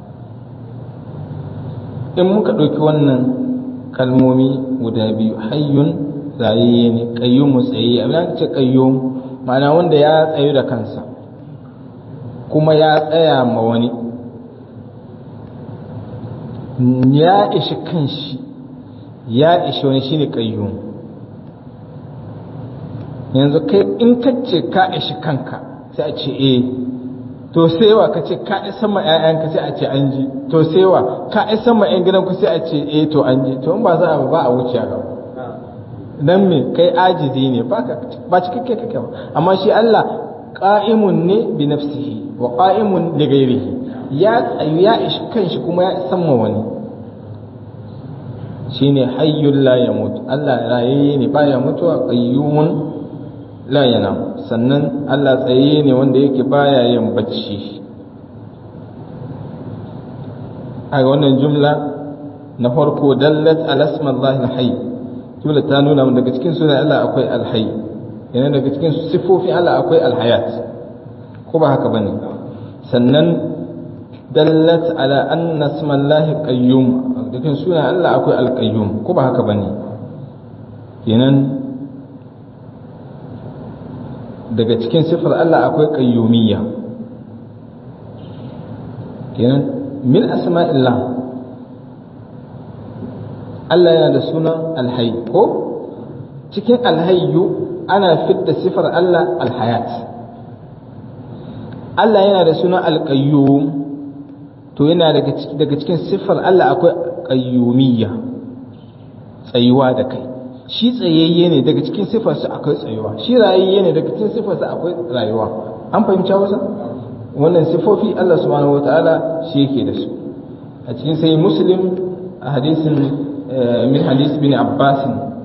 in muka ɗauki wannan kalmomi guda biyu hayyun rayayye ne qayyumu tsayayye abin da ce qayyum ma'ana wanda ya tsayu da kansa kuma ya tsaya ma wani ya ishi kanshi ya ishi wani shine qayyum yanzu kai in ka ce ka ishi kanka sai a ce eh to sewa ka ce ka isa ma ƴaƴanka sai a ce an ji to sewa ka isa ma ƴan gidanku sai a ce eh to an ji to in ba za a ba a wuce ga dan me kai ajizi ne ba ka ba cikakke kake ba amma shi Allah qa'imun ne bi nafsihi wa qa'imun li ghairihi ya tsayu ya ishi kanshi kuma ya isan ma wani shine hayyul la yamut Allah rayayye ne baya mutuwa qayyumun la yanam sannan Allah tsaye ne wanda yake baya yin bacci a wannan jumla na farko dallat ala ismallahi alhayy jumla ta nuna mun daga cikin sunan Allah akwai alhayy yana daga cikin sifofin Allah akwai alhayat ko ba haka bane sannan dallat ala anna ismallahi qayyum daga sunan Allah akwai alqayyum ko ba haka bane kenan daga cikin sifar Allah akwai qayyumiyya kenan min asma'illah Allah yana da sunan alhayy ko cikin alhayyu ana fidda sifar Allah alhayat Allah yana da sunan alqayyum to yana daga daga cikin sifar Allah akwai qayyumiyya tsayuwa da kai shi tsayayye ne daga cikin sifarsa akwai tsayuwa shi rayayye ne daga cikin sifarsa akwai rayuwa an fahimci wasa wannan sifofi Allah subhanahu wataala shi yake da su a cikin sai muslim a hadisin min hadis bin abbas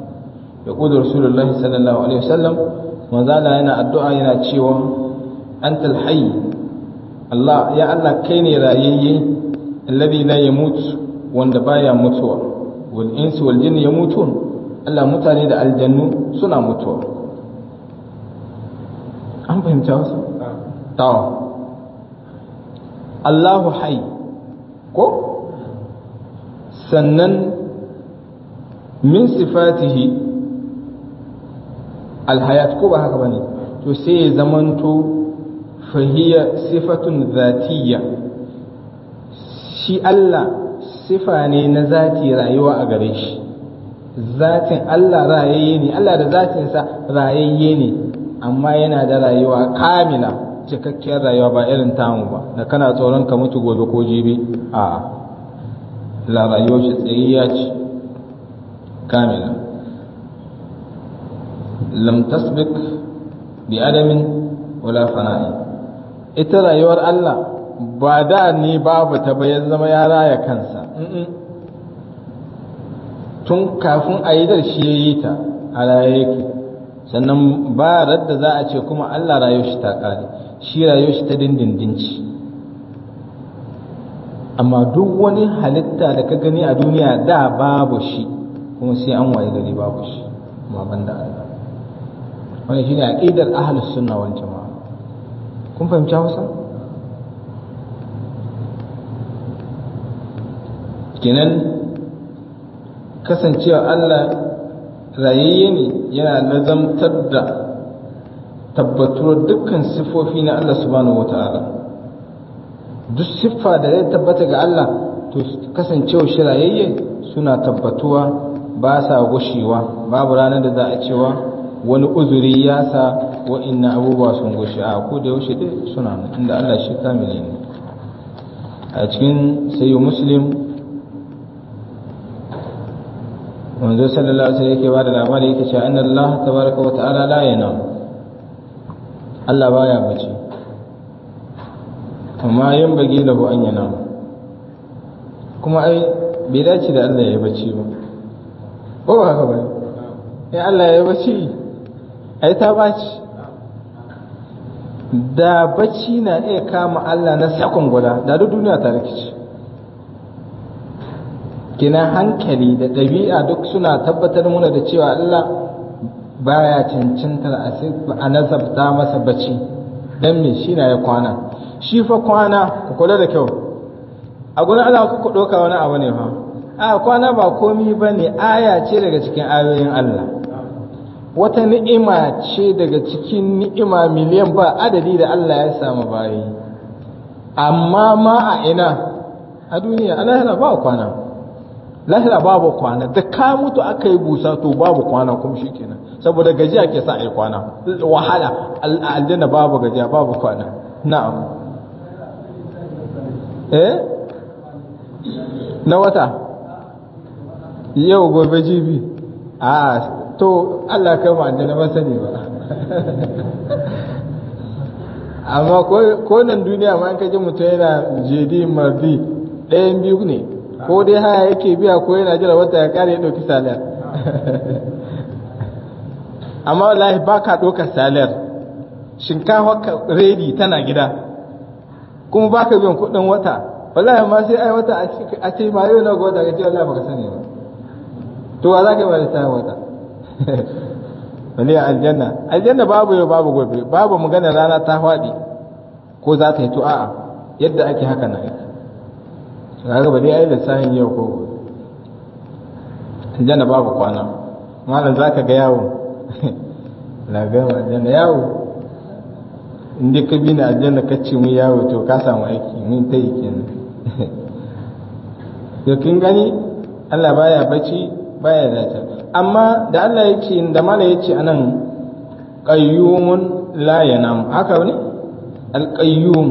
ya kudu rasulullahi sallallahu alaihi wasallam manzala yana addu'a yana cewa antal hayy Allah ya Allah kai ne rayayye alladhi la yamut wanda baya mutuwa wal insu wal jinni yamutun Allah mutane da aljannu suna mutuwa an fahimta wasu tawa Allahu hayy ko sannan min sifatihi alhayat ko ba haka bane to sai ya zamanto fahiya sifatun zatiyya shi Allah sifa ne na zati rayuwa a gare shi zatin Allah rayayye ne Allah da zatinsa rayayye ne amma yana da rayuwa kamila cikakkiyar rayuwa ba irin tamu ba da kana tsoron ka mutu gobe ko jibi a'a la rayuwar shi tsayayya ce kamila lam tasbik bi adamin wala fana'i ita rayuwar Allah ba da ne babu ta bayan zama ya raya kansa tun kafin a yi shi ya yi ta a raye yake sannan ba radda za a ce kuma Allah rayuwar shi ta kare shi rayuwar shi ta dindindinci amma duk wani halitta da ka gani a duniya da babu shi kuma sai an waye gari babu shi amma ban da Allah wani shine aqidar ahlus sunna wal jamaa kun fahimci Hausa kenan kasancewa Allah rayayye ne yana nazamtar da tabbatuwar dukkan siffofi na Allah subhanahu wata'ala duk siffa da ya tabbata ga Allah to kasancewa shi rayayye suna tabbatuwa ba sa gushewa babu ranar da za a cewa wani uzuri ya sa wa'inna abubuwa sun gushe a ko da yaushe dai suna nan inda Allah shi kamili ne a cikin sayi muslim manzo sallallahu alaihi wasallam yake bada labari yake cewa anna Allah tabaraka wa ta'ala la yanam Allah baya bace amma yin bagi lahu an yanam kuma ai bai dace da Allah ya bace ba ko ba haka ba ai Allah ya bace ai ta baci da bacci na iya kama Allah na sakon guda da duk duniya ta rikici kina hankali da ɗabi'a duk suna tabbatar muna da cewa Allah baya cancantar a nazabta masa bacci don me shi na ya kwana shi fa kwana ku kula da kyau a gurin Allah ku ɗauka wani abu ne fa a kwana ba komi ba ne aya ce daga cikin ayoyin Allah wata ni'ima ce daga cikin ni'ima miliyan ba adadi da Allah ya samu bayi amma ma a ina a duniya ana yana ba kwana lahira babu kwana da ka mutu aka yi busa to babu kwana kuma shi kenan saboda gajiya ke sa a yi kwana wahala aljanna babu gajiya babu kwana na'am eh na wata yau gobe jibi a to Allah kai ma aljanna ba sani ba amma ko nan duniya ma an kaji mutum yana jedi mardi ɗayan biyu ne ko dai haya yake biya ko yana jira wata ya kare ya ɗauki saliyar amma wallahi ba ka ɗaukar saliyar shinkafa redi tana gida kuma ba ka biyan kuɗin wata wallahi ma sai ai wata a ce ma yau na ga wata ka ce wallahi baka sani ba to wa za ka yi ba da ta wata wani aljanna aljanna babu yau babu gobe babu magana rana ta faɗi ko za ta yi to a'a yadda ake haka na aiki kaga ba dai ai lissafin yau ko gobe aljanna babu kwana malam zaka ga yawo na ga aljanna yawo in dai ka bi na aljanna ka ce mu yawo to ka samu aiki mun ta yi kenan to kin gani Allah baya bacci baya dace amma da Allah ya ce da mala ya ce anan qayyumun la yanam haka ne al-qayyum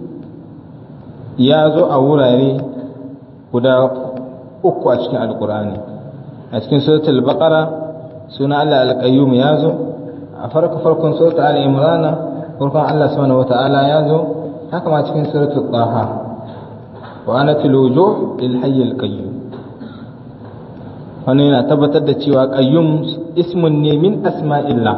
ya zo a wurare guda uku a cikin alkur'ani a cikin suratul baqara suna Allah al-qayyum ya zo a farko farkon suratul al-imran farkon Allah subhanahu wata'ala ya zo haka ma cikin suratul taha wa anatil wujuh lil hayy al-qayyum wannan yana tabbatar da cewa qayyum ismun ne min asma'illah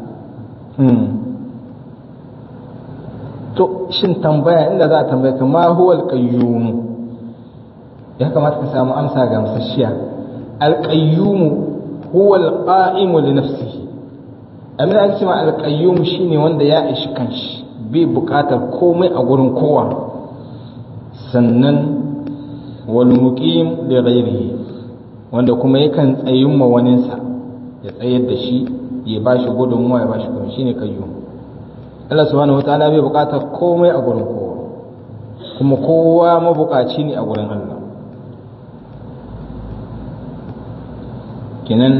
to shin tambaya inda za a tambaya ka ma huwa alqayyum ya kamata ka samu amsa ga musasshiya alqayyum huwa alqa'imu li nafsihi amma ake cewa alqayyum shine wanda ya ishi kanshi bai bukatar komai a gurin kowa sannan wal muqim li ghairihi wanda kuma yakan tsayin ma waninsa ya tsayar da shi ya bashi gudunmuwa ya bashi gudunmuwa shine qayyum Allah subhanahu wataala bai bukatar komai a gurin kowa kuma kowa mabukaci ne a gurin Allah kenan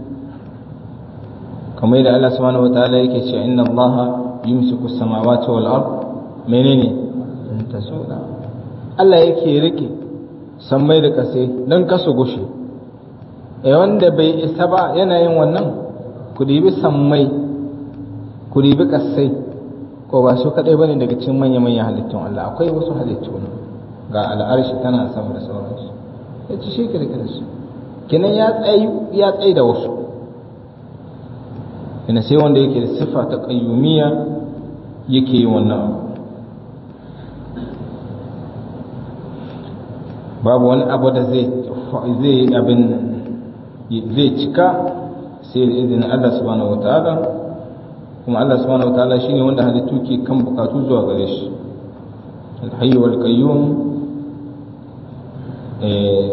kamar da Allah subhanahu wataala yake cewa inna Allah yumsiku samawati wal ard menene tasuna Allah yake rike sammai da kase dan kasu gushe eh wanda bai isa ba yana yin wannan ku dibi sammai ku dibi kasai ko ba su kadai bane daga cikin manya manyan halittun Allah akwai wasu halittu ga al'arshi tana sama da sauransu ya ci shi kirkir su kinan ya tsayi ya tsayi da wasu ina sai wanda yake da siffa ta qayyumiyya yake yi wannan babu wani abu da zai zai abin zai cika sai da izinin Allah subhanahu wataala kuma Allah subhanahu wataala shine wanda halittu ke kan bukatu zuwa gare shi al-hayy wal qayyum eh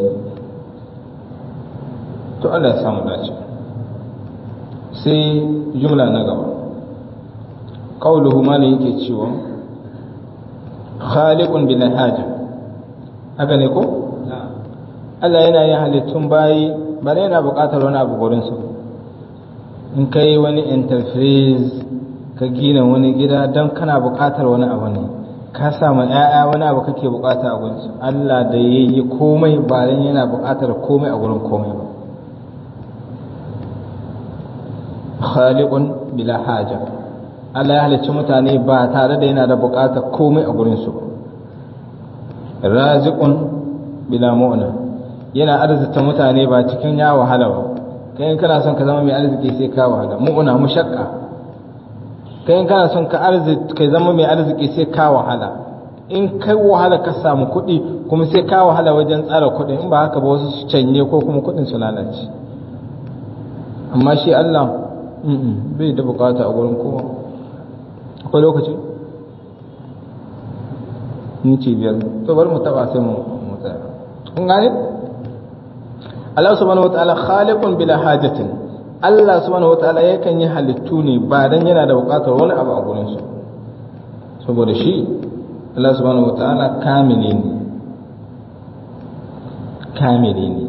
to Allah ya samu dace sai jumla na gaba qauluhu ma ne yake cewa khaliqun bil haja haka ne ko Allah yana yin halittun bayi ba yana buƙatar wani abu gurin su in ka yi wani interface ka gina wani gida don kana buƙatar wani abu ne ka samu ‘ya'ya wani abu kake buƙata a gurin su Allah da ya yi komai ba dan yana buƙatar komai a gurin komai ba khaliqun bila haja Allah ya halicci mutane ba tare da yana da buƙatar komai a gurin su raziqun bila mu'na yana arzita mutane ba cikin ya wahala ba kai in kana son ka zama mai arziki sai ka wahala mu'una mushaqqa kai in kana son ka arziki kai zama mai arziki sai ka wahala in kai wahala ka samu kuɗi kuma sai ka wahala wajen tsara kuɗin in ba haka ba wasu su canye ko kuma kuɗin su lalace amma shi Allah bai da bukata a gurin kowa akwai lokaci minti biyar to bari mu taba sai mu tsaya kun gane Allah subhanahu wataala khaliqun bila hajatin Allah subhanahu wataala yakan yi halittu ne ba dan yana da bukatar wani abu a gurin su saboda shi Allah subhanahu wataala kamili ne kamili ne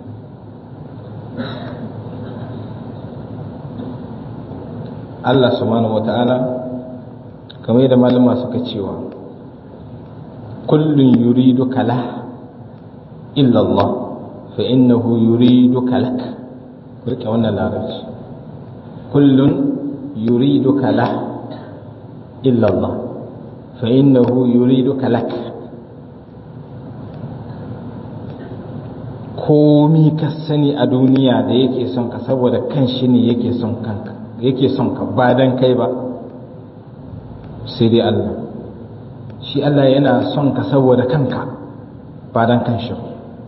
Allah subhanahu wataala kamar yadda malama suka cewa kullun yuridu kala illa Allah فإنه يريدك لك rike wannan larabci kullun yuriduka la illa Allah fa innahu yuriduka lak komi ka sani a duniya da yake son ka saboda kan shi ne yake son kanka yake son ka ba dan kai ba sai dai Allah shi Allah yana son ka saboda kanka ba dan kan shi ba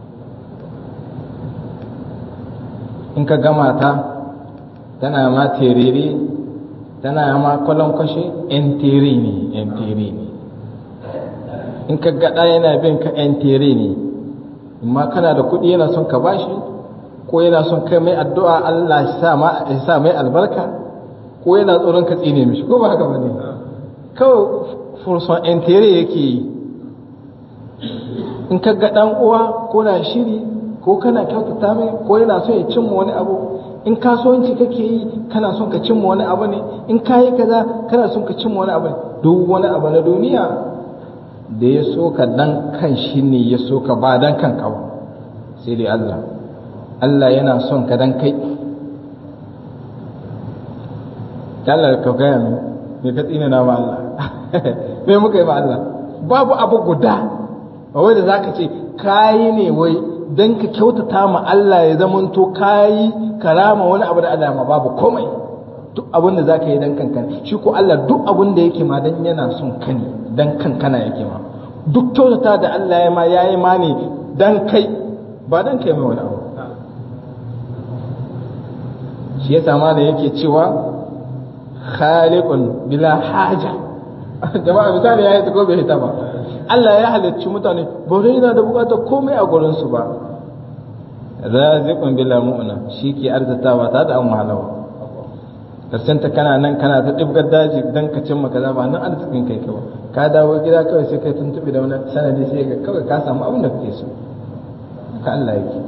in ka gama ta tana ma terere tana ma kwallon kwashe yan tere ne yan tere ne in ka gada yana bin ka yan tere ne amma kana da kuɗi yana son ka bashi ko yana son kai mai addu'a Allah ya sa mai albarka ko yana tsoron ka tsine mishi ko ba haka ba ne kawai furson yan tere yake yi in ka ga ɗan uwa ko na shiri ko kana kyautata mai ko yana son ya cimma wani abu in kasuwanci kake yi kana son ka cimma wani abu ne in kayi kaza kana son ka cimma wani abu duk wani abu na duniya da ya so ka dan kan shi ne ya so ka ba dan kanka ba sai dai Allah Allah yana son ka dan kai Allah ka gaya mu me ka tsina na ma Allah me muka yi ma Allah babu abu guda ba wai da zaka ce kayi ne wai dan ka kyautata ma Allah ya zamanto kayi karama wani abu da Allah ma babu komai duk abin da zaka yi dan kanka shi ko Allah duk abin da yake ma dan yana son ka ne dan kankana yake ma duk kyautata da Allah ya ma yayi ma ne dan kai ba dan kai mai wani abu shi yasa ma da yake cewa khaliqun bila haja jama'a misali ya yi ko bai hita ba Allah ya halicci mutane ba dai yana da bukatar komai a gurin su ba raziqun bila mu'na shi ke arzatawa ta da an wahalawa ta kana nan kana ta dibgar daji dan ka cimma kaza ba nan arzikin kai kawai ka dawo gida kawai sai kai tuntubi da wani sanadi sai ga kawai ka samu abin da kake so ka Allah yake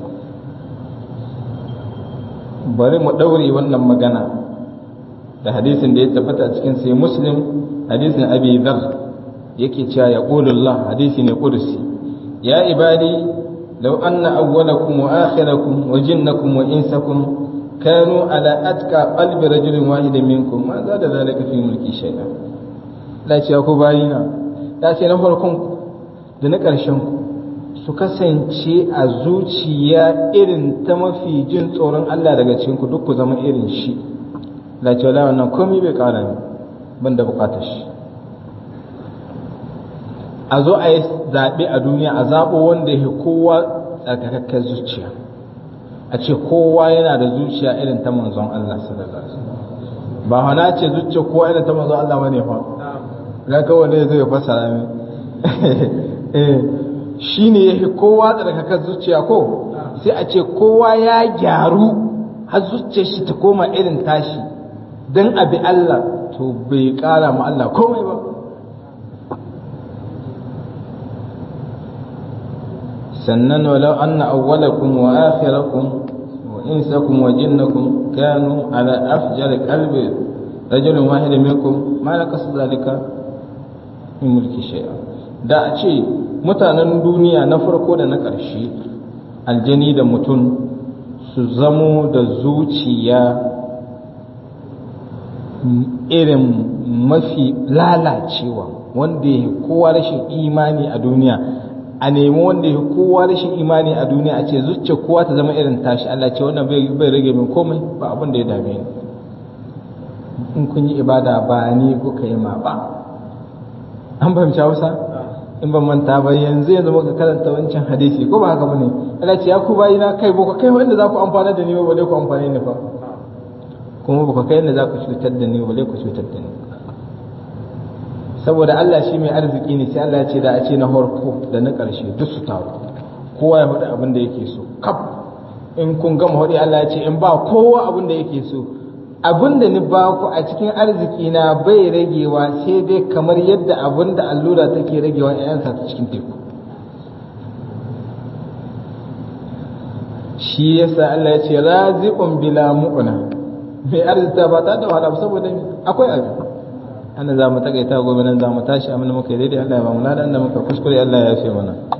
bari mu daure wannan magana da hadisin da ya tabbata a cikin sai muslim hadisin abi dhar yake cewa ya Allah hadisi ne kursi ya ibadi law anna awwalakum wa akhirakum wa jinnakum wa insakum kanu ala atqa qalbi rajulin wahidin minkum ma za da zalika fi mulki shay'a la ce ku bayina ya ce na farkon da na ƙarshen ku su kasance a zuciya irin ta mafi jin tsoron Allah daga cikin ku duk ku zama irin shi la ce la wannan komai bai ƙara ni ban da buƙatar shi a zo a yi zaɓe a duniya a zaɓo wanda ya kowa tsarkakakken zuciya a ce kowa yana da zuciya irin ta manzon Allah sallallahu alaihi wasallam ba hana ce zuciya kowa irin ta manzon Allah bane fa ga kawai ne zai fasara min eh shine yake kowa tsarkakakken zuciya ko sai a ce kowa ya gyaru har zuciyar shi ta koma irin tashi dan abi Allah to bai kara ma Allah komai ba sannan walau anna awwalakum wa akhirakum wa insakum wa jinnakum kanu ala afjar qalbi rajulun wahid minkum ma lakas zalika min mulki shay'a da a ce mutanen duniya na farko da na ƙarshe aljani da mutum su zamo da zuciya irin mafi lalacewa wanda ya kowa rashin imani a duniya a nemi wanda ya kowa rashin imani a duniya a ce zuciya kowa ta zama irin tashi Allah ce wannan bai rage min komai ba abin da ya dame ni in kun yi ibada ba ni kuka yi ma ba an fahimci Hausa in ban manta ba yanzu yanzu muka karanta wancan hadisi ko ba haka bane Allah ce ya ku bayi na kai ba kai wanda za ku amfana da ni ba balle ku amfane ni fa kuma ba kai yadda za ku cutar da ni balle ku cutar da ni saboda Allah shi mai arziki ne sai Allah ya ce da a ce na farko da na ƙarshe duk su taru kowa ya faɗi abin da yake so kaf in kun gama faɗi Allah ya ce in ba kowa abin da yake so abin da ni ba ku a cikin arziki na bai ragewa sai dai kamar yadda abin da allura take ragewa ƴaƴansa ta cikin teku shi yasa Allah ya ce raziqun bila mu'na mai arzita ba ta da wahala saboda akwai abin ana za mu takaita gobe nan za mu tashi amma muka yi daidai Allah ya ba mu ladan da muka kuskure Allah ya yafe mana